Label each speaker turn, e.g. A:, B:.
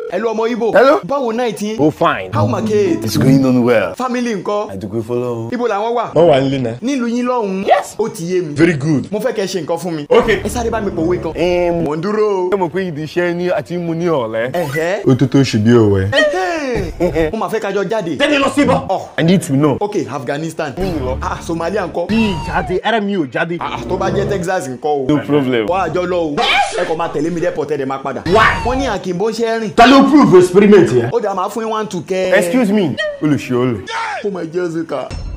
A: hello ọmọ ibo
B: Hello.
A: báwo náà ti
B: Oh fine.
A: how my kids
B: It's going on well.
A: family ńkọ́
B: Àdùkú fọlọ́run.
A: ibo làwọn wà
C: wọ́n wà nílé náà.
A: nílùú yín lọ́hùn-ún
C: Yes.
A: ó ti yé mi
C: very good.
A: mo fẹ́ kẹ́ ṣe nǹkan fún mi
C: okay.
A: ẹ sáré bá mi pòwe kan
B: Ẹ
A: mò ń dúró o.
B: mọ̀ pé ìdí iṣẹ́ ní àti mú ní ọ̀lẹ́.
A: ẹ̀hẹ́
C: ó tó tó ṣì bí òwe.
A: ẹ̀hẹ́. mo máa fẹ́ kájọ jáde
B: Tẹ́ni lọ síbọ̀.
A: ọ̀
B: I need to know.
A: ok Afghanistan ah Somalia ńkọ́
B: Bí ìjáde ara mi ò jáde.
A: ah tó bá jẹ́ Texas ńkọ́ o
B: No problem.
A: wọ́n àjọ lọ o ẹ kò máa tẹ̀lé mi dẹ́pọ̀ tẹ́lẹ̀ máa padà wọ́n ní àkìnbó ṣe é rìn
B: Ta ló prove experiment yẹn?
A: ó dà máa fún yín one two kẹ́
B: Excuse me. Olùṣe olè.
A: ó máa jẹ́ Zika.